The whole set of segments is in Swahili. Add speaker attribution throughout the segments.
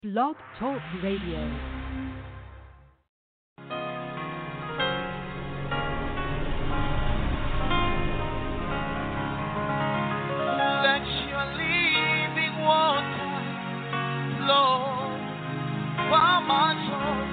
Speaker 1: Blog Talk Radio.
Speaker 2: Let your living water flow from my soul.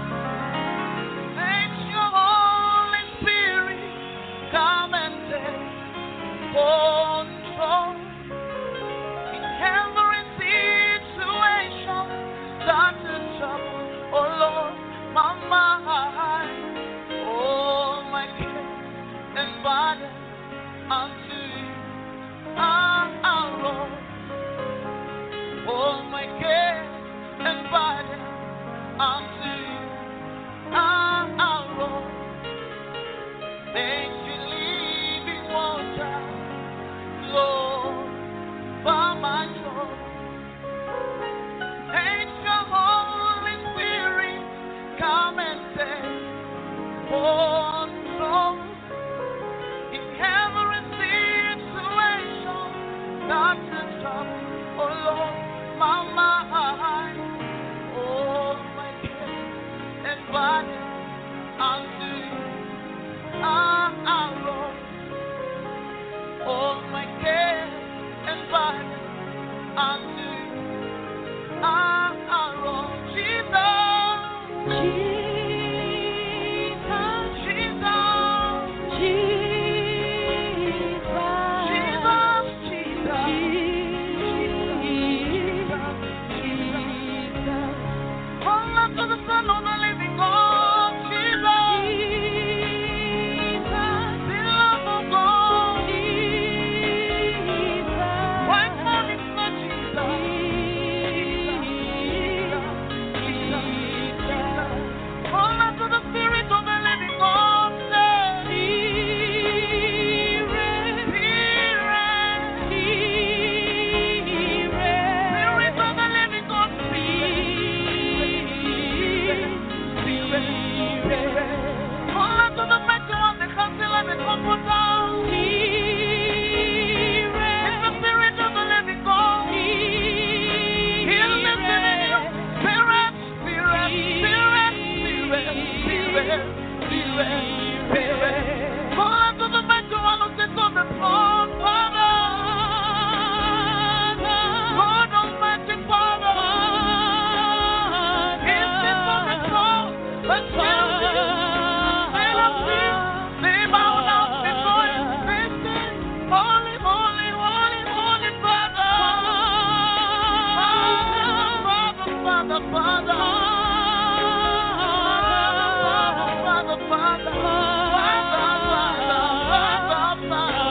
Speaker 2: Let your Holy Spirit come and take control in every situation that is trouble. Oh Lord, my mind, oh my care and body unto you. Ah, ah, Lord. All my care and body unto you. Ah, ah, Lord. Thank you, living water, Lord, for my soul. Thank your Holy Spirit, come and take control in every situation that is trouble. Oh Lord, my mind, oh my care and body unto you. Ah, ah, Lord, all my care and body unto you. Ah, ah, Lord, Jesus, Jesus, Jesus. God Almighty Father, in this moment, Lord, let children, let us be, they bow down before you, they say, Holy, holy, holy, holy Father, Father, Father, Father, Father, Father, Father, Father, Father, Father, Father.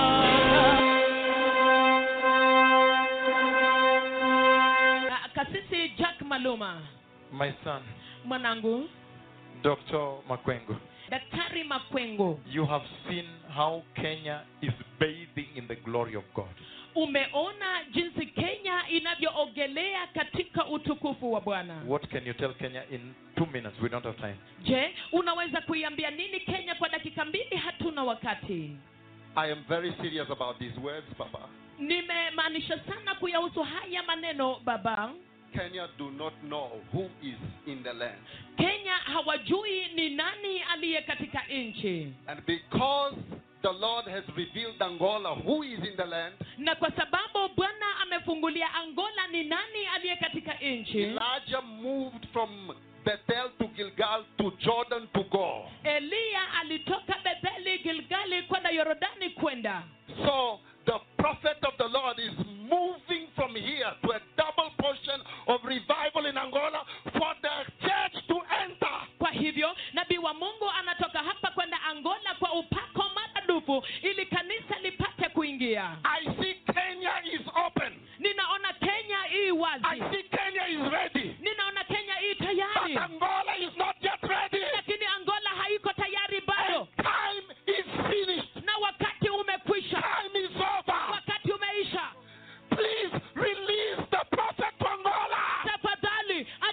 Speaker 3: Ah, kasisi jack maluma
Speaker 4: My son,
Speaker 3: mwanangu
Speaker 4: Dr. Makwengo,
Speaker 3: daktari makwengo
Speaker 4: you have seen how Kenya is bathing in the glory of God.
Speaker 3: umeona jinsi kenya inavyoogelea katika utukufu wa bwana
Speaker 4: What can you tell Kenya in two minutes? We don't have time.
Speaker 3: je unaweza kuiambia nini kenya kwa dakika mbili hatuna wakati
Speaker 5: I am very serious about these words, Papa.
Speaker 3: nimemaanisha sana kuyahusu haya maneno baba
Speaker 5: Kenya do not know who is in the land.
Speaker 3: kenya hawajui ni nani aliye katika nchi
Speaker 5: And because the Lord has revealed Angola who is in the land,
Speaker 3: na kwa sababu bwana amefungulia angola ni nani aliye katika nchi
Speaker 5: Elijah moved from Bethel to Gilgal to Jordan to go.
Speaker 3: eliya alitoka betheli gilgali kwenda yorodani kwenda
Speaker 5: So the prophet of the Lord is moving from here to a double portion of revival in Angola for the church to enter.
Speaker 3: kwa hivyo nabii wa mungu anatoka hapa kwenda angola kwa upako maradufu ili kanisa lipate kuingia
Speaker 5: I see Kenya is open.
Speaker 3: ninaona kenya ii
Speaker 5: I
Speaker 3: wazi
Speaker 5: see Kenya is ready.
Speaker 3: ninaona kenya ii
Speaker 5: But
Speaker 3: tayari
Speaker 5: Angola is not yet ready.
Speaker 3: lakini angola haiko tayari bado
Speaker 5: And time is finished.
Speaker 3: na wakati umekwisha
Speaker 5: Time is over.
Speaker 3: wakati umeisha
Speaker 5: Please release the prophet to Angola.
Speaker 3: tafadhali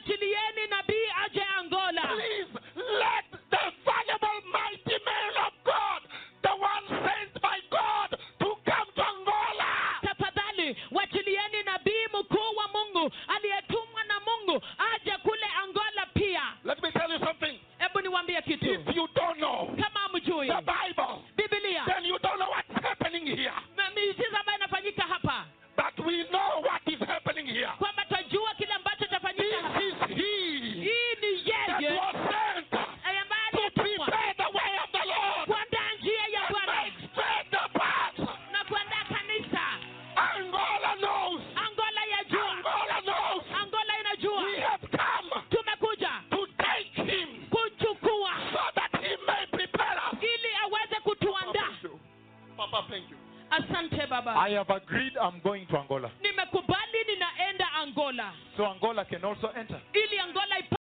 Speaker 3: baba
Speaker 4: I have agreed I'm going to Angola.
Speaker 3: nimekubali ninaenda angola
Speaker 4: So Angola can also enter.
Speaker 3: ili angola ipa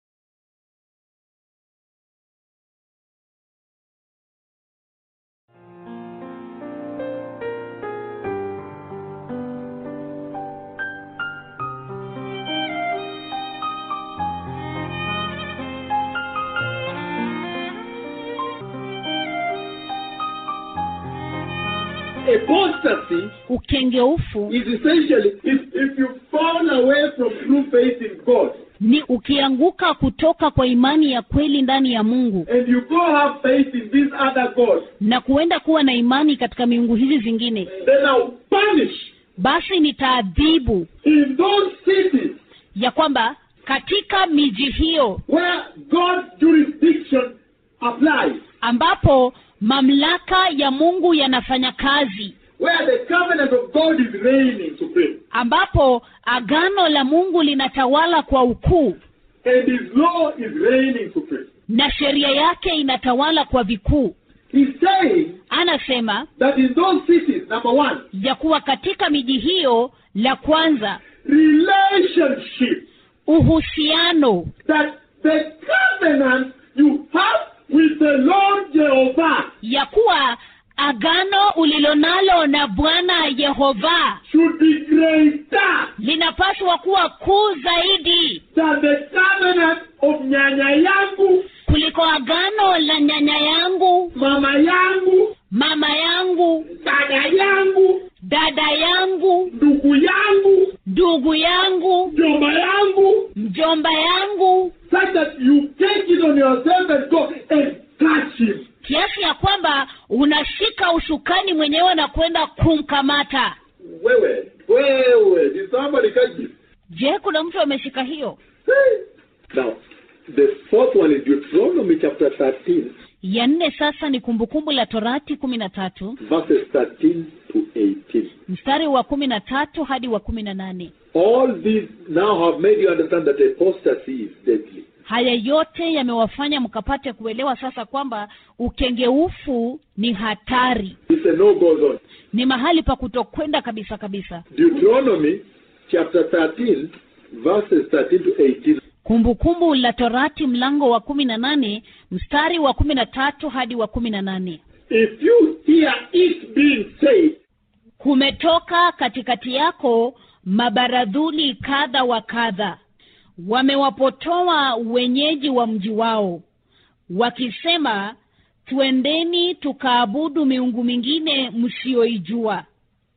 Speaker 6: Apostasy
Speaker 7: ukengeufu
Speaker 6: is essentially if, if you fall away from true faith in God
Speaker 7: ni ukianguka kutoka kwa imani ya kweli ndani ya mungu
Speaker 6: and you go have faith in these other gods,
Speaker 7: na kuenda kuwa na imani katika miungu hizi zingine
Speaker 6: then I'll punish
Speaker 7: basi nitaadhibu
Speaker 6: in those cities
Speaker 7: ya kwamba katika miji hiyo
Speaker 6: where God's jurisdiction applies,
Speaker 7: ambapo mamlaka ya mungu yanafanya kazi
Speaker 6: where the covenant of God is reigning supreme
Speaker 7: ambapo agano la mungu linatawala kwa ukuu
Speaker 6: and His law is reigning supreme.
Speaker 7: na sheria yake inatawala kwa vikuu
Speaker 6: He's saying
Speaker 7: anasema
Speaker 6: that in those cities, number one,
Speaker 7: ya kuwa katika miji hiyo la kwanza
Speaker 6: relationship
Speaker 7: uhusiano
Speaker 6: that the covenant you have with the Lord Jehovah
Speaker 7: ya kuwa agano ulilonalo na bwana yehova
Speaker 6: should be greater
Speaker 7: linapaswa kuwa kuu zaidi
Speaker 6: than the covenant of nyanya yangu,
Speaker 7: kuliko agano la nyanya yangu
Speaker 6: mama yangu,
Speaker 7: mama yangu
Speaker 6: dada yangu,
Speaker 7: dada yangu
Speaker 6: ndugu yangu,
Speaker 7: ndugu yangu
Speaker 6: mjomba yangu,
Speaker 7: mjomba yangu
Speaker 6: such that you take it on yourself and go and touch him.
Speaker 7: kiasi ya kwamba unashika usukani mwenyewe na kwenda kumkamata
Speaker 6: Wewe, wewe, did somebody catch this?
Speaker 7: je kuna mtu ameshika hiyo
Speaker 6: Now, the fourth one is Deuteronomy chapter 13,
Speaker 7: ya nne sasa ni kumbukumbu la torati kumi na tatu
Speaker 6: verses 13 to 18.
Speaker 7: mstari wa kumi na tatu hadi wa kumi na nane
Speaker 6: All these now have made you understand that apostasy is deadly.
Speaker 7: haya yote yamewafanya mkapate kuelewa sasa kwamba ukengeufu ni hatari
Speaker 6: It's a no-go zone.
Speaker 7: ni mahali pa kutokwenda kabisa kabisa
Speaker 6: Deuteronomy chapter 13, verses 13 to 18.
Speaker 7: kumbukumbu la torati mlango wa kumi na nane mstari wa kumi na tatu hadi wa kumi na nane
Speaker 6: If you hear it being said,
Speaker 7: kumetoka katikati yako mabaradhuli kadha wa kadha wamewapotoa wenyeji wa mji wao wakisema twendeni tukaabudu miungu mingine msiyoijua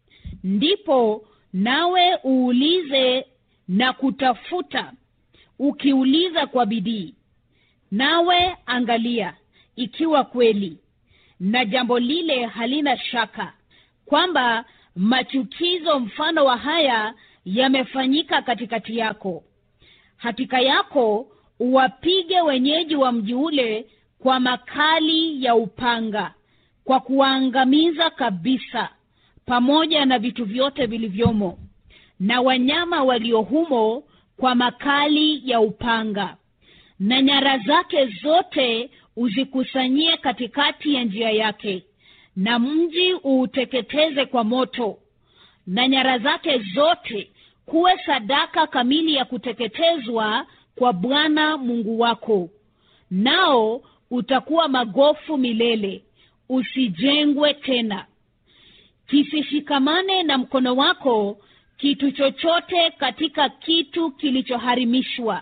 Speaker 7: ndipo nawe uulize na kutafuta ukiuliza kwa bidii nawe angalia ikiwa kweli na jambo lile halina shaka kwamba machukizo mfano wa haya yamefanyika katikati yako hakika yako uwapige wenyeji wa mji ule kwa makali ya upanga kwa kuwaangamiza kabisa pamoja na vitu vyote vilivyomo na wanyama walio humo kwa makali ya upanga na nyara zake zote uzikusanyie katikati ya njia yake na mji uuteketeze kwa moto na nyara zake zote kuwe sadaka kamili ya kuteketezwa kwa bwana mungu wako nao utakuwa magofu milele usijengwe tena kisishikamane na mkono wako kitu chochote katika kitu kilichoharimishwa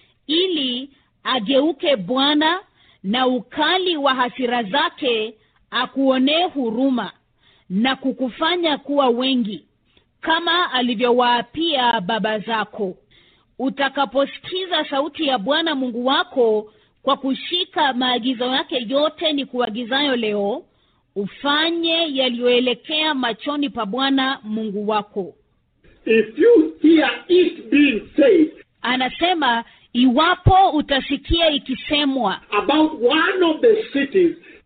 Speaker 7: ili ageuke bwana na ukali wa hasira zake akuonee huruma na kukufanya kuwa wengi kama alivyowaapia baba zako utakaposikiza sauti ya bwana mungu wako kwa kushika maagizo yake yote ni kuagizayo leo ufanye yaliyoelekea machoni pa bwana mungu wako
Speaker 6: if you hear it being said
Speaker 7: anasema iwapo utasikia ikisemwa
Speaker 6: about one of the cities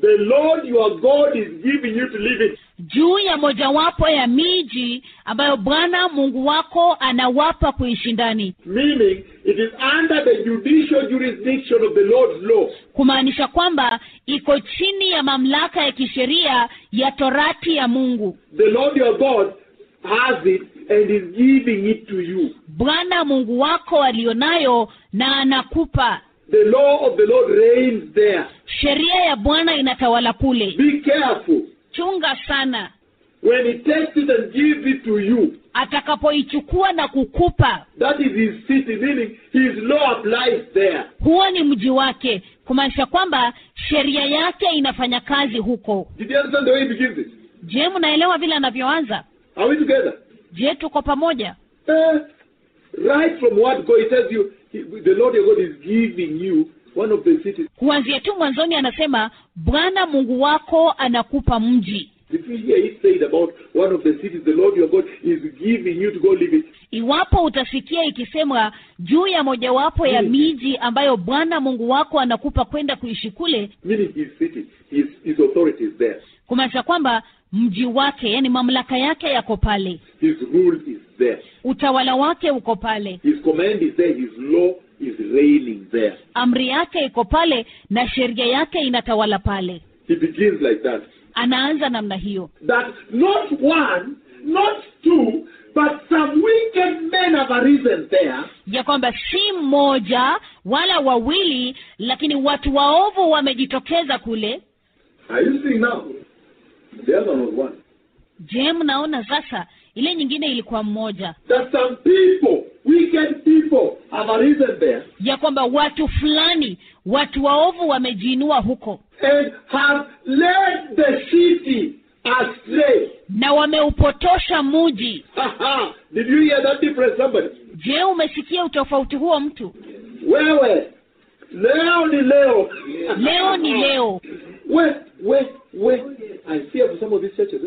Speaker 6: the Lord your God is giving you to live in.
Speaker 7: juu ya mojawapo ya miji ambayo bwana mungu wako anawapa kuishi ndani
Speaker 6: Meaning, it is under the judicial jurisdiction of the Lord's law.
Speaker 7: kumaanisha kwamba iko chini ya mamlaka ya kisheria ya torati ya mungu
Speaker 6: The Lord your God has it and is giving it to you.
Speaker 7: bwana mungu wako alionayo na anakupa
Speaker 6: The law of the Lord reigns there.
Speaker 7: sheria ya bwana inatawala kule
Speaker 6: Be careful.
Speaker 7: chunga sana
Speaker 6: When he takes it and gives it to you,
Speaker 7: atakapoichukua na kukupa
Speaker 6: that is his city, meaning his law applies there.
Speaker 7: huo ni mji wake kumaanisha kwamba sheria yake inafanya kazi huko
Speaker 6: Did you understand the way he begins it?
Speaker 7: je mnaelewa vile anavyoanza
Speaker 6: Are we together?
Speaker 7: je tuko pamoja
Speaker 6: Eh, right from what God he tells you, he, the Lord your God is giving you one of the cities.
Speaker 7: kuanzia tu mwanzoni anasema bwana mungu wako anakupa mji
Speaker 6: If you hear it said about one of the cities, the Lord your God is giving you to go live it.
Speaker 7: iwapo utasikia ikisemwa juu ya mojawapo ya
Speaker 6: Mm.
Speaker 7: miji ambayo bwana mungu wako anakupa kwenda kuishi kule
Speaker 6: Meaning his city, his, his authority is there.
Speaker 7: kumaanisha kwamba mji wake yani mamlaka yake yako pale
Speaker 6: His rule is there.
Speaker 7: utawala wake uko pale
Speaker 6: His command is there. His law is reigning there.
Speaker 7: amri yake iko pale na sheria yake inatawala pale
Speaker 6: He begins like that.
Speaker 7: anaanza namna hiyo
Speaker 6: That not one, not two, but some wicked men have arisen there
Speaker 7: ya kwamba si mmoja wala wawili lakini watu waovu wamejitokeza kule
Speaker 6: Are you seeing now? The other one was one.
Speaker 7: je mnaona sasa ile nyingine ilikuwa mmoja
Speaker 6: That some people, wicked people, have arisen there
Speaker 7: ya kwamba watu fulani watu waovu wamejiinua huko
Speaker 6: and have led the city astray.
Speaker 7: na wameupotosha muji
Speaker 6: Aha! Did you hear that difference, somebody?
Speaker 7: je umesikia utofauti huo mtu
Speaker 6: Wewe, leo ni leo.
Speaker 7: leo ni leo
Speaker 6: Wait, wait, wait. I fear for some of these churches. Eh?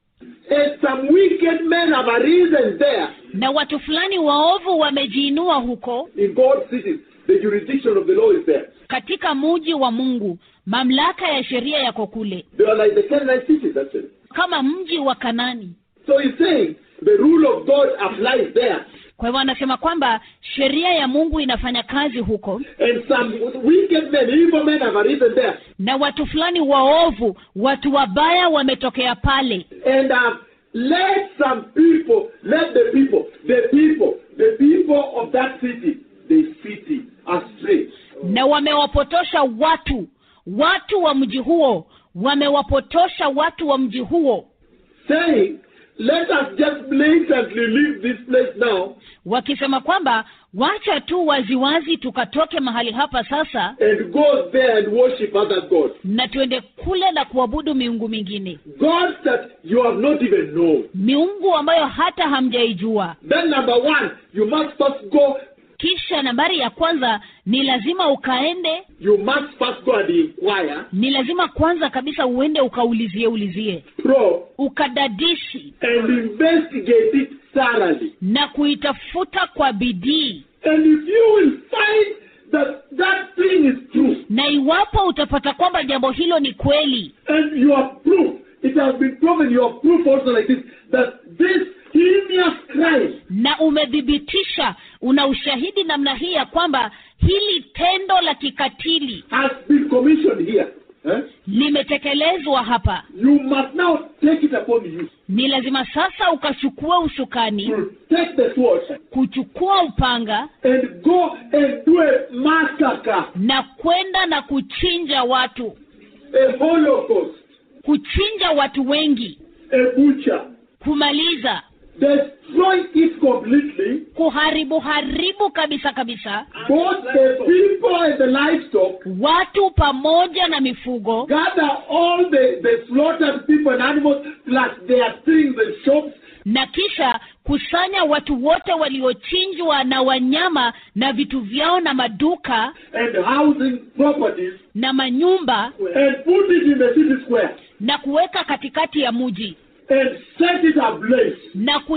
Speaker 6: And some wicked men have arisen there
Speaker 7: na watu fulani waovu wamejiinua huko
Speaker 6: in God's cities. The jurisdiction of the law is there.
Speaker 7: katika muji wa mungu mamlaka ya sheria yako kule
Speaker 6: They are like the Canaanite cities, actually.
Speaker 7: kama mji wa kanani
Speaker 6: So he's saying the rule of God applies there.
Speaker 7: kwa hivyo anasema kwamba sheria ya mungu inafanya kazi huko
Speaker 6: And some wicked men, evil men have arisen there
Speaker 7: na watu fulani waovu watu wabaya wametokea pale
Speaker 6: and have led some people, led the people, the people, the people of that city, the city astray.
Speaker 7: na wamewapotosha watu watu wa mji huo wamewapotosha watu wa mji huo
Speaker 6: Saying, let us just blatantly leave this place now
Speaker 7: wakisema kwamba wacha tu waziwazi tukatoke mahali hapa sasa
Speaker 6: and go there and worship other gods.
Speaker 7: na tuende kule na kuabudu miungu mingine
Speaker 6: Gods that you have not even known.
Speaker 7: miungu ambayo hata hamjaijua
Speaker 6: Then number one, you must first go,
Speaker 7: kisha nambari ya kwanza ni lazima ukaende
Speaker 6: you must first go and inquire,
Speaker 7: ni lazima kwanza kabisa uende ukaulizie ulizie
Speaker 6: probe,
Speaker 7: ukadadisi
Speaker 6: and investigate it thoroughly.
Speaker 7: na kuitafuta kwa bidii
Speaker 6: And if you will find that that thing is true,
Speaker 7: na iwapo utapata kwamba jambo hilo ni kweli
Speaker 6: and you have proof, it has been proven, you have proof also like this, that this heinous crime
Speaker 7: na umethibitisha una ushahidi namna hii ya kwamba hili tendo la kikatili
Speaker 6: has been commissioned here. eh?
Speaker 7: limetekelezwa hapa
Speaker 6: You must now take it upon you
Speaker 7: ni lazima sasa ukachukua usukani
Speaker 6: to take the sword
Speaker 7: kuchukua upanga
Speaker 6: and go and do a massacre,
Speaker 7: na kwenda na kuchinja watu
Speaker 6: a holocaust,
Speaker 7: kuchinja watu wengi
Speaker 6: a butcher,
Speaker 7: kumaliza
Speaker 6: destroy it completely,
Speaker 7: kuharibu haribu kabisa kabisa
Speaker 6: both the people and the livestock,
Speaker 7: watu pamoja na mifugo
Speaker 6: gather all the, the slaughtered people and animals plus their things and shops
Speaker 7: na kisha kusanya watu wote waliochinjwa na wanyama na vitu vyao na maduka
Speaker 6: and housing properties
Speaker 7: na manyumba
Speaker 6: and put it in the city square
Speaker 7: na kuweka katikati ya muji
Speaker 6: and set it ablaze.
Speaker 7: na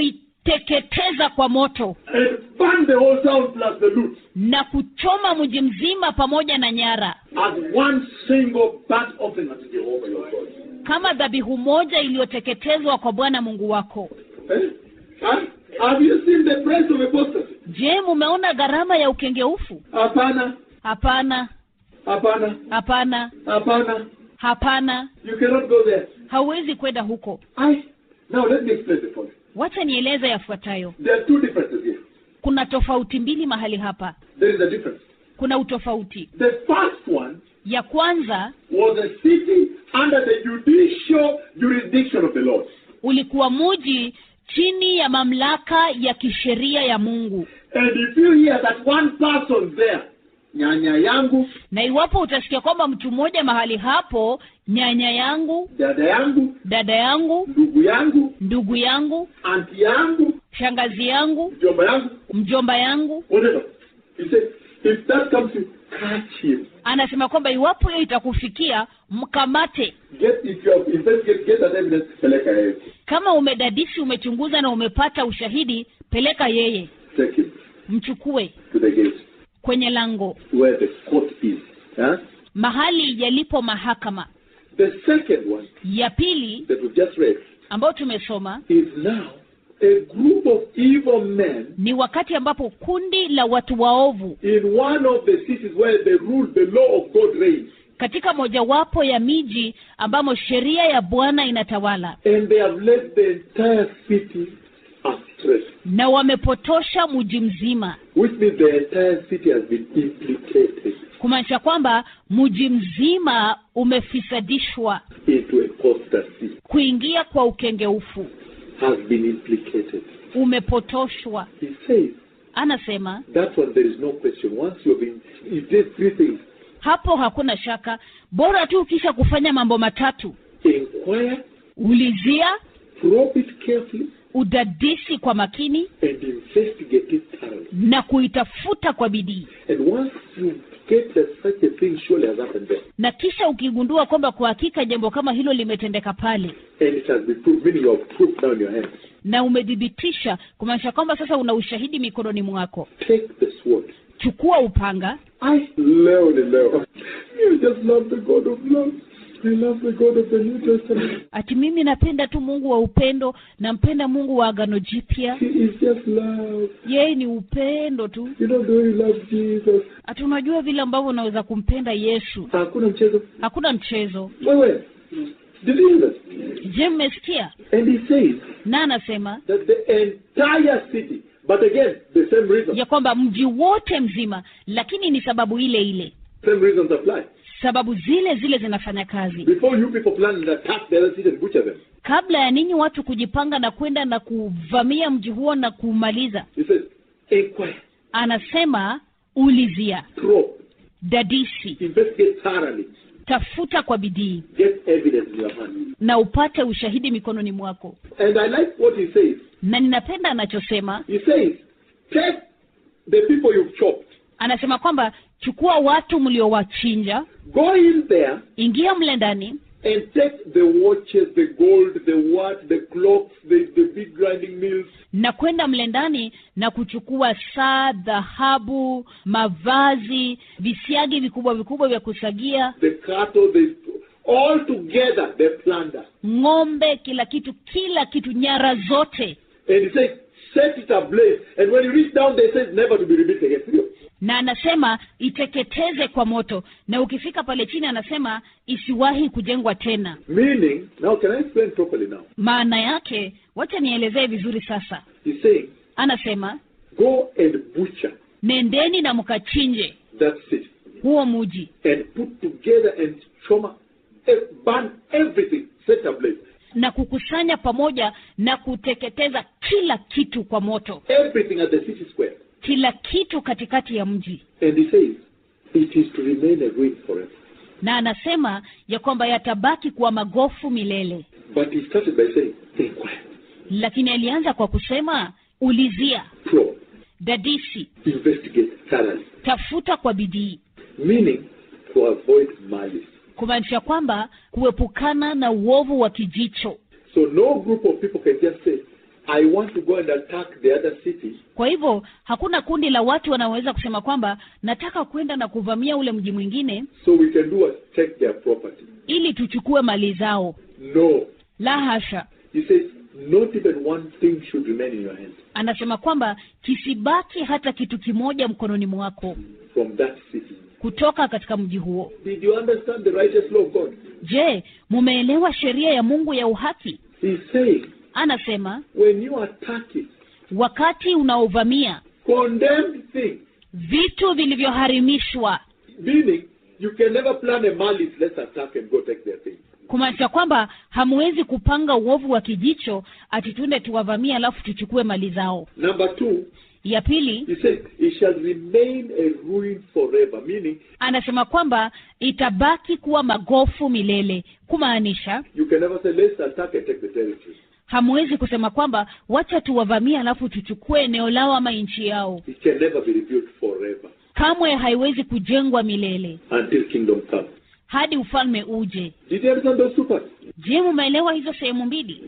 Speaker 7: teketeza kwa moto
Speaker 6: and burn the whole town plus the loot
Speaker 7: na kuchoma mji mzima pamoja na nyara
Speaker 6: as one single burnt offering unto Jehovah your God.
Speaker 7: kama dhabihu moja iliyoteketezwa kwa bwana mungu wako
Speaker 6: Eh? Huh? Have you seen the price of apostasy?
Speaker 7: je mumeona gharama ya ukengeufu
Speaker 6: Hapana,
Speaker 7: hapana
Speaker 6: hapana,
Speaker 7: hapana
Speaker 6: hapana.
Speaker 7: hapana
Speaker 6: You cannot go there.
Speaker 7: hauwezi kwenda huko
Speaker 6: I now let me explain the point.
Speaker 7: wacha nieleze yafuatayo
Speaker 6: There are two differences here.
Speaker 7: kuna tofauti mbili mahali hapa
Speaker 6: There is a difference.
Speaker 7: kuna utofauti
Speaker 6: The first one
Speaker 7: ya kwanza
Speaker 6: was a city under the judicial jurisdiction of the Lord.
Speaker 7: ulikuwa muji chini ya mamlaka ya kisheria ya mungu
Speaker 6: And if you hear that one person there, nyanya yangu,
Speaker 7: na iwapo utasikia kwamba mtu mmoja mahali hapo nyanya yangu
Speaker 6: dada yangu,
Speaker 7: dada yangu
Speaker 6: ndugu yangu,
Speaker 7: ndugu yangu
Speaker 6: anti yangu,
Speaker 7: shangazi yangu
Speaker 6: mjomba yangu,
Speaker 7: mjomba yangu
Speaker 6: whatever. He said, if that comes to catch him,
Speaker 7: anasema kwamba iwapo hiyo itakufikia mkamate
Speaker 6: get if you have investigated, get that evidence, peleka yeye.
Speaker 7: kama umedadisi umechunguza na umepata ushahidi peleka yeye
Speaker 6: Take him
Speaker 7: mchukue
Speaker 6: to the gate
Speaker 7: kwenye lango
Speaker 6: where the court is. Huh?
Speaker 7: mahali yalipo mahakama
Speaker 6: The second one
Speaker 7: ya pili
Speaker 6: that we've just read
Speaker 7: ambayo tumesoma
Speaker 6: is now a group of evil men
Speaker 7: ni wakati ambapo kundi la watu waovu
Speaker 6: in one of the cities where the rule, the law of God reigns.
Speaker 7: katika mojawapo ya miji ambamo sheria ya bwana inatawala
Speaker 6: And they have led the entire city astray.
Speaker 7: na wamepotosha mji mzima
Speaker 6: Which means the entire city has been implicated
Speaker 7: kumaanisha kwamba mji mzima umefisadishwa
Speaker 6: into apostasy,
Speaker 7: kuingia kwa ukengeufu
Speaker 6: has been implicated.
Speaker 7: umepotoshwa
Speaker 6: He says,
Speaker 7: anasema
Speaker 6: that one there is no question. Once you have been, he did three things.
Speaker 7: hapo hakuna shaka bora tu ukisha kufanya mambo matatu
Speaker 6: Inquire,
Speaker 7: ulizia
Speaker 6: probe it carefully,
Speaker 7: udadisi kwa makini
Speaker 6: and investigate it thoroughly.
Speaker 7: na kuitafuta kwa bidii
Speaker 6: And once you get that such a thing surely has happened there,
Speaker 7: na kisha ukigundua kwamba kwa hakika jambo kama hilo limetendeka pale
Speaker 6: and it has been proved, meaning you have proof now in your hands,
Speaker 7: na umedhibitisha kumaanisha kwamba sasa una ushahidi mikononi mwako
Speaker 6: take the sword.
Speaker 7: chukua upanga
Speaker 6: I love the love. You just love the God of love. I love the God of the New Testament.
Speaker 7: ati mimi napenda tu mungu wa upendo nampenda mungu wa agano jipya
Speaker 6: He is just love.
Speaker 7: yeye ni upendo tu
Speaker 6: You know the way you love Jesus.
Speaker 7: ati unajua vile ambavyo unaweza kumpenda yesu
Speaker 6: Hakuna mchezo.
Speaker 7: hakuna mchezo
Speaker 6: Wewe, did you hear that?
Speaker 7: je mmesikia
Speaker 6: And he says
Speaker 7: na anasema
Speaker 6: that the entire city, but again, the same reason,
Speaker 7: ya kwamba mji wote mzima lakini ni sababu ile ile
Speaker 6: same reasons apply.
Speaker 7: sababu zile zile zinafanya kazi
Speaker 6: Before you people plan and attack the other city and butcher them,
Speaker 7: kabla ya ninyi watu kujipanga na kwenda na kuvamia mji huo na kuumaliza
Speaker 6: he says, inquire,
Speaker 7: anasema ulizia
Speaker 6: probe,
Speaker 7: dadisi
Speaker 6: investigate thoroughly,
Speaker 7: tafuta kwa bidii
Speaker 6: get evidence in your hand.
Speaker 7: na upate ushahidi mikononi mwako
Speaker 6: And I like what he says.
Speaker 7: na ninapenda anachosema
Speaker 6: He says, take the people you've chopped,
Speaker 7: anasema kwamba chukua watu mliowachinja
Speaker 6: go in there
Speaker 7: ingia mle ndani
Speaker 6: and take the watches, the gold, the what, the clocks, the, the big grinding mills,
Speaker 7: na kwenda mle ndani na kuchukua saa dhahabu mavazi visiagi vikubwa vikubwa vya kusagia
Speaker 6: the cattle, the all together the plunder.
Speaker 7: ng'ombe kila kitu kila kitu nyara zote
Speaker 6: And he says, set it ablaze. And when you reach down there, it says never to be rebuilt again.
Speaker 7: na anasema iteketeze kwa moto na ukifika pale chini anasema isiwahi kujengwa tena
Speaker 6: Meaning, now can I explain properly now?
Speaker 7: maana yake wacha nielezee vizuri sasa
Speaker 6: He's saying,
Speaker 7: anasema
Speaker 6: go and butcher
Speaker 7: nendeni na mkachinje
Speaker 6: that city
Speaker 7: huo muji
Speaker 6: and put together and choma, eh, burn everything, set ablaze.
Speaker 7: na kukusanya pamoja na kuteketeza kila kitu kwa moto
Speaker 6: Everything at the city square.
Speaker 7: kila kitu katikati ya mji
Speaker 6: And he says, it is to remain a ruin forever.
Speaker 7: na anasema ya kwamba yatabaki kuwa magofu milele
Speaker 6: But he started by saying, inquire,
Speaker 7: lakini alianza kwa kusema ulizia
Speaker 6: probe,
Speaker 7: dadisi
Speaker 6: investigate thoroughly.
Speaker 7: tafuta kwa bidii
Speaker 6: Meaning, to avoid malice.
Speaker 7: kumaanisha kwamba kuepukana na uovu wa kijicho
Speaker 6: So no group of people can just say, I want to go and attack the other city,
Speaker 7: kwa hivyo hakuna kundi la watu wanaoweza kusema kwamba nataka kwenda na kuvamia ule mji mwingine
Speaker 6: so we can do what? Take their property.
Speaker 7: ili tuchukue mali zao
Speaker 6: No.
Speaker 7: la hasha
Speaker 6: He says, not even one thing should remain in your hand
Speaker 7: anasema kwamba kisibaki hata kitu kimoja mkononi mwako
Speaker 6: from that city.
Speaker 7: kutoka katika mji huo
Speaker 6: Did you understand the righteous law of God?
Speaker 7: je mumeelewa sheria ya mungu ya uhaki
Speaker 6: He's saying,
Speaker 7: anasema
Speaker 6: when you attack it,
Speaker 7: wakati unaovamia
Speaker 6: condemned things,
Speaker 7: vitu vilivyoharimishwa
Speaker 6: meaning you can never plan a malice, let's attack and go take their things.
Speaker 7: kumaanisha kwamba hamwezi kupanga uovu wa kijicho ati tuende tuwavamie alafu tuchukue mali zao
Speaker 6: Number two,
Speaker 7: ya pili
Speaker 6: he says, it shall remain a ruin forever, meaning
Speaker 7: anasema kwamba itabaki kuwa magofu milele kumaanisha
Speaker 6: you can never say, let's attack and take the territory.
Speaker 7: hamwezi kusema kwamba wacha tuwavamie alafu tuchukue eneo lao ama nchi yao
Speaker 6: It can never be rebuilt forever
Speaker 7: kamwe haiwezi kujengwa milele
Speaker 6: until kingdom comes.
Speaker 7: hadi ufalme uje
Speaker 6: Did you understand those two parts?
Speaker 7: je mumeelewa hizo sehemu mbili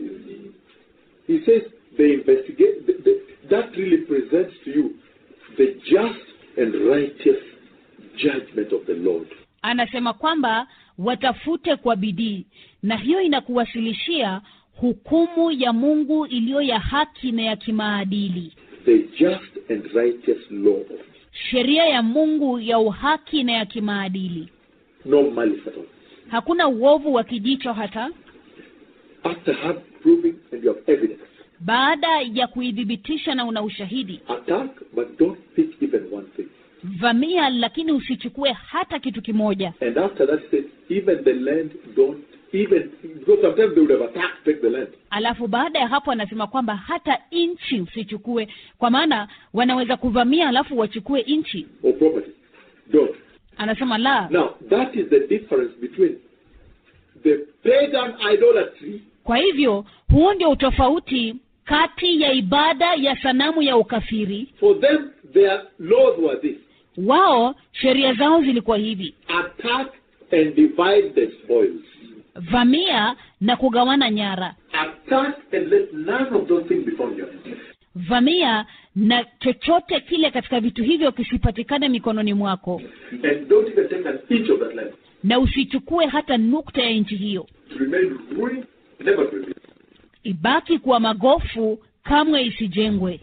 Speaker 6: He says they investigate. The, the, that really presents to you the just and righteous judgment of the Lord.
Speaker 7: anasema kwamba watafute kwa bidii na hiyo inakuwasilishia hukumu ya mungu iliyo ya haki na ya kimaadili
Speaker 6: The just and righteous law of
Speaker 7: sheria ya mungu ya uhaki na ya kimaadili
Speaker 6: no malice at all.
Speaker 7: hakuna uovu wa kijicho hata
Speaker 6: After hard proving and you have evidence,
Speaker 7: baada ya kuidhibitisha na una ushahidi
Speaker 6: attack, but don't pick even one thing.
Speaker 7: vamia lakini usichukue hata kitu kimoja
Speaker 6: And after that, he says, even the land, don't even because sometimes they would have attacked, take the land.
Speaker 7: alafu baada ya hapo anasema kwamba hata nchi usichukue kwa maana wanaweza kuvamia alafu wachukue nchi
Speaker 6: or property. Don't.
Speaker 7: anasema la
Speaker 6: Now, that is the difference between the pagan idolatry
Speaker 7: kwa hivyo huo ndio utofauti kati ya ibada ya sanamu ya ukafiri
Speaker 6: For them, their laws were this
Speaker 7: wao sheria zao zilikuwa hivi
Speaker 6: attack and divide the spoils.
Speaker 7: vamia na kugawana nyara
Speaker 6: Attack and let none of those things be found in your hand.
Speaker 7: vamia na chochote kile katika vitu hivyo kisipatikane mikononi mwako
Speaker 6: And don't even take an inch of that land.
Speaker 7: na usichukue hata nukta ya nchi hiyo
Speaker 6: To remain ruined, never to be built.
Speaker 7: ibaki kuwa magofu kamwe isijengwe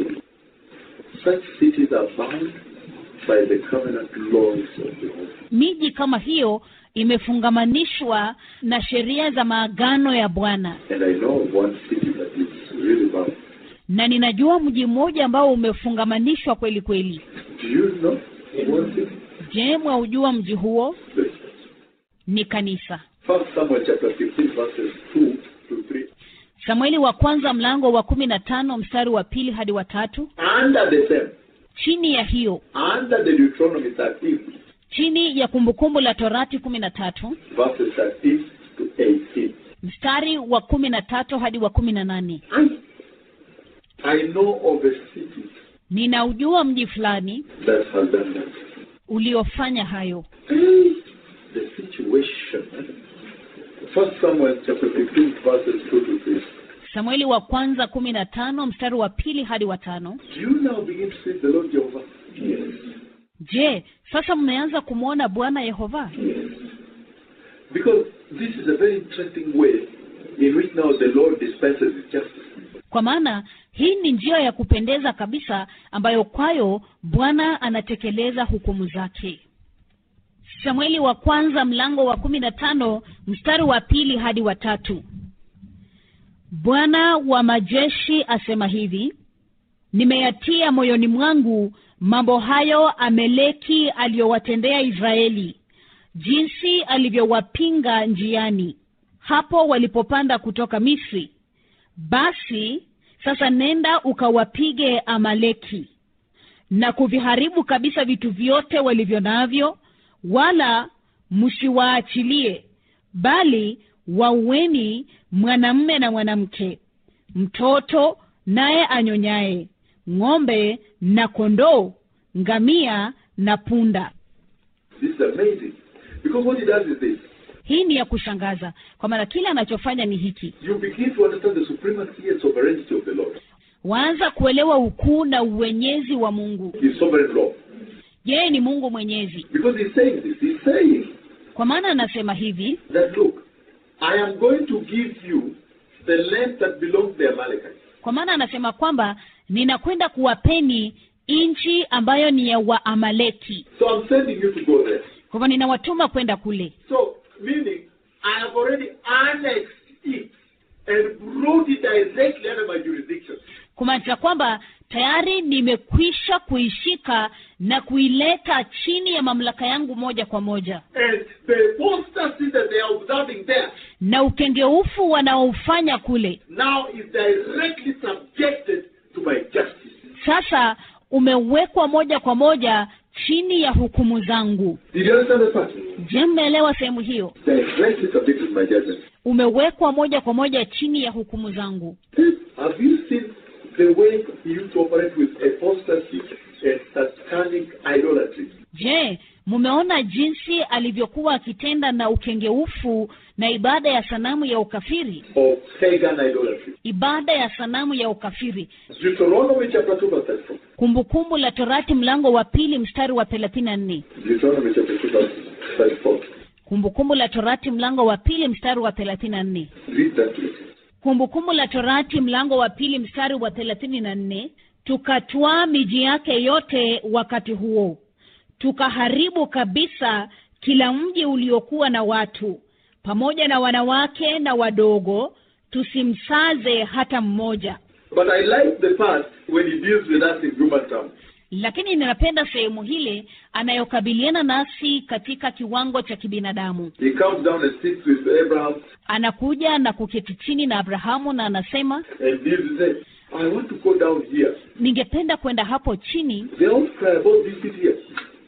Speaker 6: Such cities are bound by the covenant laws of Jehovah.
Speaker 7: miji kama hiyo imefungamanishwa na sheria za maagano ya bwana
Speaker 6: And I know of one city that is really bound.
Speaker 7: na ninajua mji mmoja ambao umefungamanishwa kweli kweli
Speaker 6: Do you know one city?
Speaker 7: je mwaujua mji huo
Speaker 6: This.
Speaker 7: ni kanisa
Speaker 6: First Samuel chapter 15 verses 2 to 3.
Speaker 7: samueli wa kwanza mlango wa kumi na tano mstari wa pili hadi wa tatu
Speaker 6: Under the same,
Speaker 7: chini ya hiyo
Speaker 6: under the Deuteronomy 13,
Speaker 7: chini ya kumbukumbu la torati kumi na tatu
Speaker 6: verses 13 to 18.
Speaker 7: mstari wa kumi na tatu hadi wa kumi na nane
Speaker 6: I know of a city
Speaker 7: ninaujua mji fulani
Speaker 6: that has done that.
Speaker 7: uliofanya hayo
Speaker 6: The situation. First Samuel chapter 15 verses 2 to 3.
Speaker 7: samueli wa kwanza kumi na tano mstari wa pili hadi wa tano
Speaker 6: Do you now begin to see the Lord Jehovah? Yes.
Speaker 7: je sasa mmeanza kumwona bwana yehova
Speaker 6: Yes. Because this is a very interesting way in which now the Lord dispenses his justice.
Speaker 7: kwa maana hii ni njia ya kupendeza kabisa ambayo kwayo bwana anatekeleza hukumu zake samueli wa kwanza mlango wa kumi na tano mstari wa pili hadi wa tatu bwana wa majeshi asema hivi nimeyatia moyoni mwangu mambo hayo ameleki aliyowatendea israeli jinsi alivyowapinga njiani hapo walipopanda kutoka misri basi sasa nenda ukawapige amaleki na kuviharibu kabisa vitu vyote walivyo navyo wala msiwaachilie bali waueni mwanamme na mwanamke mtoto naye anyonyaye ng'ombe na kondoo ngamia na punda
Speaker 6: This is amazing. Because what he does is this.
Speaker 7: hii ni ya kushangaza kwa maana kile anachofanya ni hiki
Speaker 6: You begin to understand the supremacy and sovereignty of the Lord.
Speaker 7: waanza kuelewa ukuu na uwenyezi wa mungu
Speaker 6: His sovereign law.
Speaker 7: yeye ni mungu mwenyezi
Speaker 6: Because he's saying this. He's saying
Speaker 7: kwa maana anasema hivi
Speaker 6: that, look, I am going to give you the land that belongs to the Amalekites.
Speaker 7: kwa maana anasema kwamba ninakwenda kuwapeni nchi ambayo ni ya waamaleki
Speaker 6: So I'm sending you to go there.
Speaker 7: kwa hivyo ninawatuma kwenda kule
Speaker 6: So, meaning, I have already annexed it and brought it directly under my jurisdiction.
Speaker 7: kumaanisha kwamba tayari nimekwisha kuishika na kuileta chini ya mamlaka yangu moja kwa moja
Speaker 6: And the apostasy that they are observing there
Speaker 7: na ukengeufu wanaofanya kule
Speaker 6: now is directly subjected to my justice.
Speaker 7: sasa umewekwa moja kwa moja chini ya hukumu zangu
Speaker 6: Did you understand that part?
Speaker 7: je mmeelewa sehemu hiyo
Speaker 6: Directly subjected to my judgment.
Speaker 7: umewekwa moja kwa moja chini ya hukumu zangu
Speaker 6: Have you seen the way he used to operate with apostasy and satanic idolatry?
Speaker 7: je mumeona jinsi alivyokuwa akitenda na ukengeufu na ibada ya sanamu ya ukafiri
Speaker 6: Or pagan idolatry?
Speaker 7: ibada ya sanamu ya ukafiri
Speaker 6: Deuteronomy chapter 2 verse 34.
Speaker 7: kumbukumbu la torati mlango wa pili mstari wa thelathini na nne
Speaker 6: Deuteronomy chapter 2 verse 34.
Speaker 7: kumbukumbu la torati mlango wa pili mstari wa thelathini na nne
Speaker 6: Read that please.
Speaker 7: kumbukumbu la torati mlango wa pili mstari wa thelathini na nne tukatwaa miji yake yote wakati huo tukaharibu kabisa kila mji uliokuwa na watu pamoja na wanawake na wadogo tusimsaze hata mmoja
Speaker 6: But I like the part when he deals with us in human terms.
Speaker 7: lakini ninapenda sehemu hile anayokabiliana nasi katika kiwango cha kibinadamu
Speaker 6: He comes down and sits with Abraham
Speaker 7: anakuja na kuketi chini na abrahamu na anasema
Speaker 6: and deals with them. I want to go down here.
Speaker 7: ningependa kwenda hapo chini
Speaker 6: The outcry about this city here.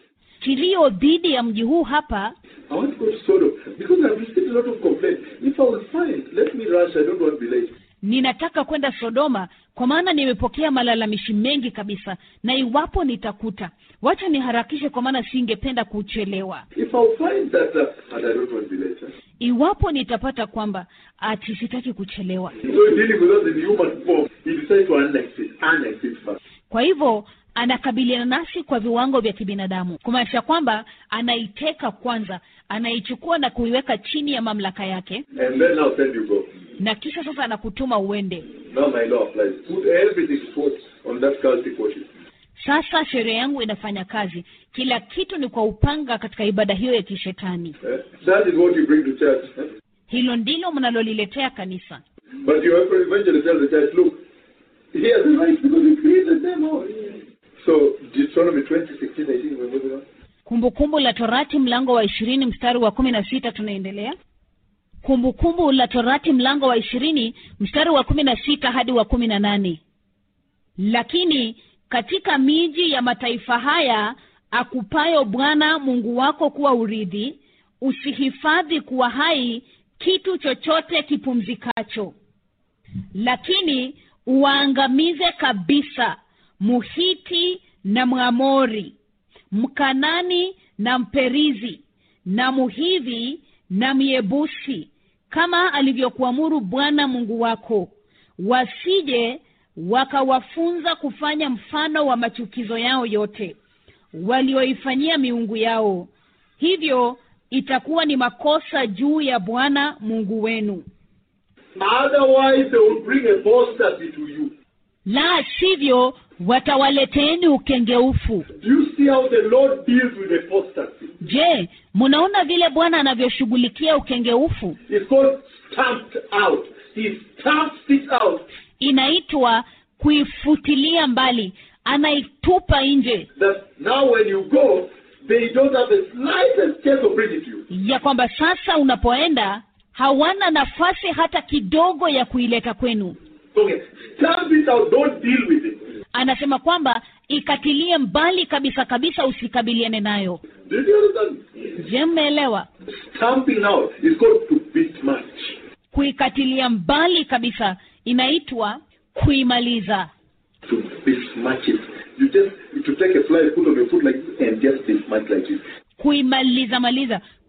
Speaker 7: kilio dhidi ya mji huu hapa
Speaker 6: I want to go to Sodom because I've received a lot of complaints. If I will find, let me rush. I don't want to be late.
Speaker 7: ninataka kwenda sodoma kwa maana nimepokea malalamishi mengi kabisa na iwapo nitakuta wacha niharakishe kwa maana singependa kuchelewa
Speaker 6: If I'll find that, uh, and I don't want to be late. Huh?
Speaker 7: iwapo nitapata kwamba ati sitaki kuchelewa
Speaker 6: So he's dealing with us in human form. He decides to annex it, annex it first.
Speaker 7: kwa hivyo anakabiliana nasi kwa viwango vya kibinadamu kumaanisha kwamba anaiteka kwanza anaichukua na kuiweka chini ya mamlaka yake
Speaker 6: And then now send you go.
Speaker 7: na kisha sasa anakutuma uende
Speaker 6: Now my law applies. Put everything forth on that cultic worship.
Speaker 7: sasa sheria yangu inafanya kazi kila kitu ni kwa upanga katika ibada hiyo ya kishetani
Speaker 6: Eh? That is what you bring to church. eh?
Speaker 7: hilo ndilo mnaloliletea kanisa
Speaker 6: But you have eventually tell the church, look, he has a right because he created them all. So Deuteronomy 20, 16, 18, we're moving on.
Speaker 7: kumbukumbu la torati mlango wa ishirini mstari wa kumi na sita tunaendelea kumbukumbu la torati mlango wa ishirini mstari wa kumi na sita hadi wa kumi na nane lakini katika miji ya mataifa haya akupayo bwana mungu wako kuwa urithi usihifadhi kuwa hai kitu chochote kipumzikacho lakini uwaangamize kabisa muhiti na mwamori mkanani na mperizi na muhivi na myebusi kama alivyokuamuru bwana mungu wako wasije wakawafunza kufanya mfano wa machukizo yao yote walioifanyia miungu yao hivyo itakuwa ni makosa juu ya bwana mungu wenu
Speaker 6: Otherwise, they will bring apostasy to you.
Speaker 7: la sivyo watawaleteeni ukengeufu
Speaker 6: Do you see how the Lord deals with apostasy?
Speaker 7: je mnaona vile bwana anavyoshughulikia ukengeufu
Speaker 6: It's called stamped out. He stamps it out.
Speaker 7: inaitwa kuifutilia mbali anaitupa nje
Speaker 6: That now when you go, they don't have the slightest chance of bringing it to you.
Speaker 7: ya kwamba sasa unapoenda hawana nafasi hata kidogo ya kuileta kwenu
Speaker 6: Okay, stamp it out. Don't deal with it.
Speaker 7: anasema kwamba ikatilie mbali kabisa kabisa usikabiliane nayo
Speaker 6: Did you understand?
Speaker 7: je mmeelewa
Speaker 6: Stamping out is called to besmirch.
Speaker 7: kuikatilia mbali kabisa inaitwa kuimaliza
Speaker 6: To besmirch it. You just to take a fly, put on your foot like this, and just besmirch like this.
Speaker 7: kuimaliza maliza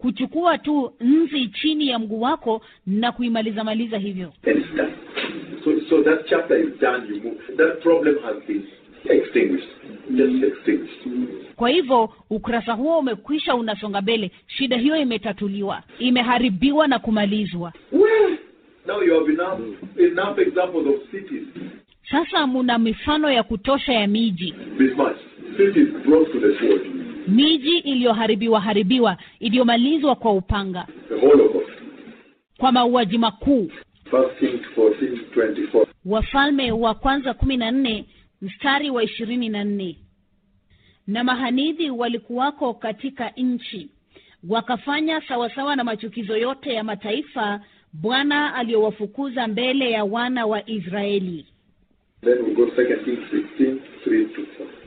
Speaker 7: kuchukua tu nzi chini ya mguu wako na kuimaliza maliza hivyo
Speaker 6: And it's done. So, so that chapter is done. You move. That problem has been extinguished. Just extinguished.
Speaker 7: kwa hivyo ukurasa huo umekwisha unasonga mbele shida hiyo imetatuliwa imeharibiwa na kumalizwa
Speaker 6: Well, now you have enough enough examples of cities.
Speaker 7: sasa muna mifano ya kutosha ya miji
Speaker 6: This much. Cities brought to the sword.
Speaker 7: miji iliyoharibiwa haribiwa iliyomalizwa kwa upanga
Speaker 6: The Holocaust.
Speaker 7: kwa mauaji makuu
Speaker 6: First Kings 14, 24.
Speaker 7: wafalme wa kwanza kumi na nne mstari wa ishirini na nne na mahanidhi walikuwako katika nchi wakafanya sawasawa na machukizo yote ya mataifa bwana aliyowafukuza mbele ya wana wa israeli
Speaker 6: Then we go Second Kings 16, 3 to 4.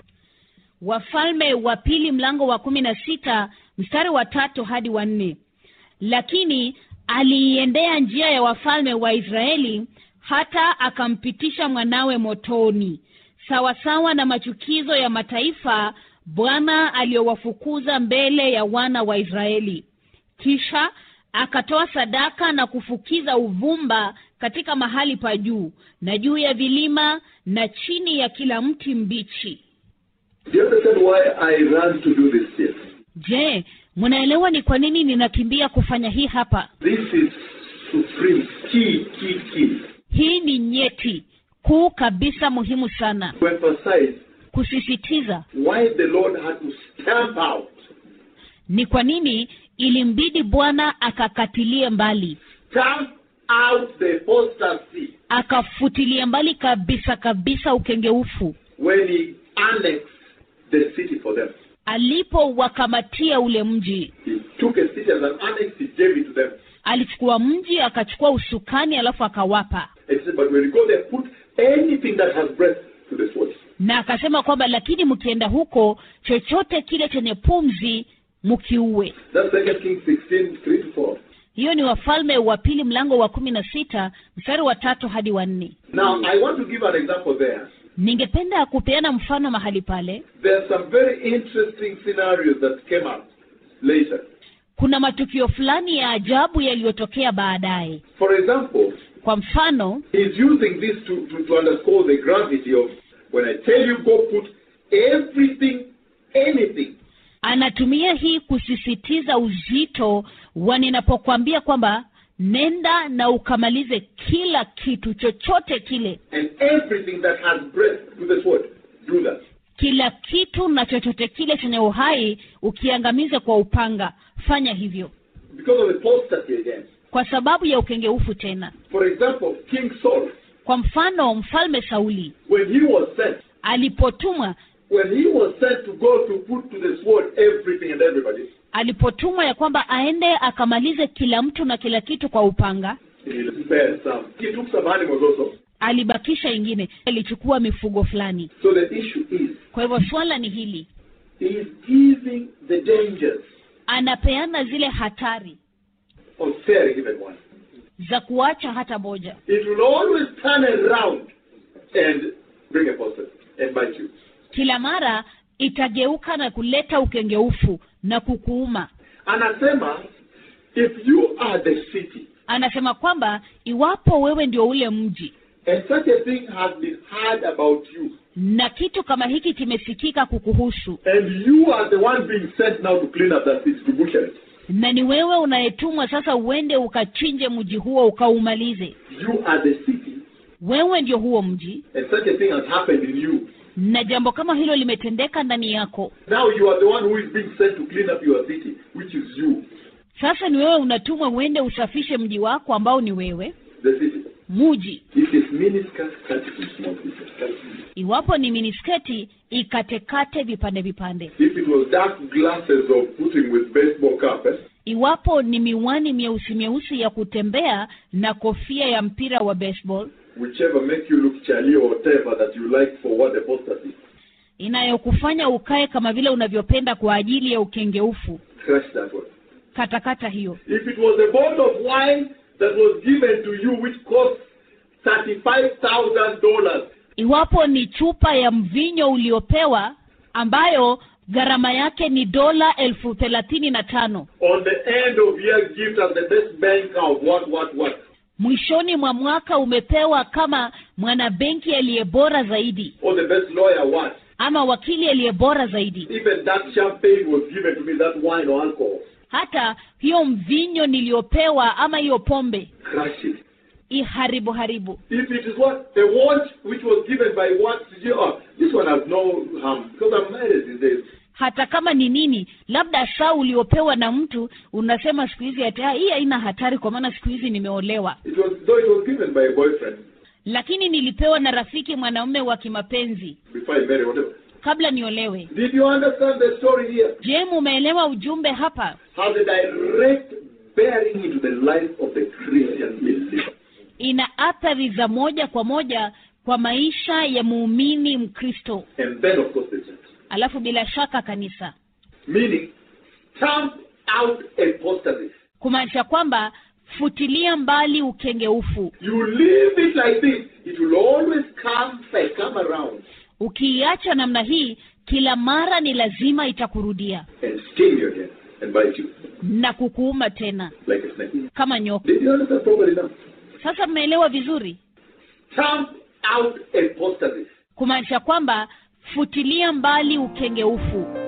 Speaker 7: wafalme wa pili mlango wa kumi na sita mstari wa tatu hadi wa nne lakini aliiendea njia ya wafalme wa israeli hata akampitisha mwanawe motoni sawasawa na machukizo ya mataifa bwana aliyowafukuza mbele ya wana wa israeli kisha akatoa sadaka na kufukiza uvumba katika mahali pa juu na juu ya vilima na chini ya kila mti mbichi
Speaker 6: Do you understand why I ran to do this here?
Speaker 7: je mnaelewa ni kwa nini ninakimbia kufanya hii hapa
Speaker 6: This is supreme, key, key, key.
Speaker 7: hii ni nyeti kuu kabisa muhimu sana
Speaker 6: To emphasize
Speaker 7: kusisitiza
Speaker 6: why the Lord had to stamp out,
Speaker 7: ni kwa nini ilimbidi bwana akakatilie mbali
Speaker 6: stamp out the apostasy
Speaker 7: akafutilia mbali kabisa kabisa ukengeufu
Speaker 6: when he annexed the city for them.
Speaker 7: alipowakamatia ule mji
Speaker 6: He took a city as an annex, he gave it to them.
Speaker 7: alichukua mji akachukua usukani alafu akawapa
Speaker 6: And he said, but when you go there, put anything that has breath to the sword.
Speaker 7: na akasema kwamba lakini mkienda huko chochote kile chenye pumzi mkiue
Speaker 6: That's Second Kings 16, 3 to 4.
Speaker 7: hiyo ni wafalme wa pili mlango wa kumi na sita mstari wa tatu hadi wa nne
Speaker 6: Now, I want to give an example there.
Speaker 7: ningependa kupeana mfano mahali pale
Speaker 6: There are some very interesting scenarios that came up later.
Speaker 7: kuna matukio fulani ya ajabu yaliyotokea baadaye
Speaker 6: For example,
Speaker 7: kwa mfano
Speaker 6: he's using this to, to, to underscore the gravity of when I tell you go put everything, anything,
Speaker 7: anatumia hii kusisitiza uzito wa ninapokwambia kwamba nenda na ukamalize kila kitu chochote kile
Speaker 6: and everything that has breath to the sword. Do that.
Speaker 7: kila kitu na chochote kile chenye uhai ukiangamize kwa upanga fanya hivyo
Speaker 6: Because of apostasy again.
Speaker 7: kwa sababu ya ukengeufu tena
Speaker 6: For example, King Saul,
Speaker 7: kwa mfano mfalme sauli
Speaker 6: when he was sent,
Speaker 7: alipotumwa
Speaker 6: when he was sent to go to put to the sword everything and everybody,
Speaker 7: alipotumwa ya kwamba aende akamalize kila mtu na kila kitu kwa upanga
Speaker 6: he spared some. He took some animals also.
Speaker 7: alibakisha ingine alichukua mifugo fulani
Speaker 6: So the issue is,
Speaker 7: kwa hivyo swala ni hili
Speaker 6: he is giving the dangers
Speaker 7: anapeana zile hatari
Speaker 6: of sparing even one.
Speaker 7: za kuacha hata moja
Speaker 6: It will always turn around and bring apostasy and bite you.
Speaker 7: kila mara itageuka na kuleta ukengeufu na kukuuma
Speaker 6: Anasema, if you are the city,
Speaker 7: anasema kwamba iwapo wewe ndio ule mji
Speaker 6: and such a thing has been heard about you,
Speaker 7: na kitu kama hiki kimesikika kukuhusu
Speaker 6: and you are the one being sent now to clean up that city, to butcher it,
Speaker 7: na ni wewe unayetumwa sasa uende ukachinje mji huo ukaumalize
Speaker 6: you are the city,
Speaker 7: wewe ndio huo mji
Speaker 6: and such a thing has happened in you.
Speaker 7: na jambo kama hilo limetendeka ndani yako
Speaker 6: Now you are the one who is being sent to clean up your city, which is you,
Speaker 7: sasa ni wewe unatumwa uende usafishe mji wako ambao ni wewe
Speaker 6: the city.
Speaker 7: muji
Speaker 6: If it's miniskirt, cut it in small pieces. Cut it.
Speaker 7: iwapo ni minisketi ikatekate vipande vipande
Speaker 6: If it was dark glasses of putting with baseball cap, eh,
Speaker 7: iwapo ni miwani myeusi myeusi ya kutembea na kofia ya mpira wa baseball
Speaker 6: whichever make you look Charlie or whatever that you like for what apostasy,
Speaker 7: inayokufanya ukae kama vile unavyopenda kwa ajili ya ukengeufu
Speaker 6: crush that one.
Speaker 7: katakata hiyo
Speaker 6: If it was a bottle of wine that was given to you which cost $35,000,
Speaker 7: iwapo ni chupa ya mvinyo uliopewa ambayo gharama yake ni dola elfu thelathini na tano
Speaker 6: On the end of year gift as the best banker of what, what, what.
Speaker 7: mwishoni mwa mwaka umepewa kama mwanabenki aliye bora zaidi
Speaker 6: Or the best lawyer what.
Speaker 7: ama wakili aliye bora zaidi
Speaker 6: Even that champagne was given to me, that wine or alcohol.
Speaker 7: hata hiyo mvinyo niliyopewa ama hiyo pombe
Speaker 6: Crush it.
Speaker 7: iharibu haribu
Speaker 6: If it is what a watch which was given by what oh, this one has no harm because I'm married these days.
Speaker 7: hata kama ni nini labda saa uliopewa na mtu unasema siku hizi ati "Ah, hii haina hatari kwa maana siku hizi nimeolewa
Speaker 6: It was though it was given by a boyfriend
Speaker 7: lakini nilipewa na rafiki mwanaume wa kimapenzi
Speaker 6: before I married, whatever.
Speaker 7: kabla niolewe
Speaker 6: Did you understand the story here?
Speaker 7: je mumeelewa ujumbe hapa
Speaker 6: Has a direct bearing into the life of the Christian believer.
Speaker 7: ina athari za moja kwa moja kwa maisha ya muumini mkristo
Speaker 6: And then of course the church.
Speaker 7: alafu bila shaka kanisa
Speaker 6: Meaning, stamp out apostasy.
Speaker 7: kumaanisha kwamba futilia mbali ukengeufu
Speaker 6: You leave it like this, it will always come back, come around
Speaker 7: ukiiacha namna hii kila mara ni lazima itakurudia
Speaker 6: and sting you again and bite you
Speaker 7: na kukuuma tena
Speaker 6: like a snake.
Speaker 7: kama nyoka
Speaker 6: Did you understand properly now?
Speaker 7: sasa mmeelewa vizuri
Speaker 6: Stamp out apostasy.
Speaker 7: kumaanisha kwamba futilia mbali ukengeufu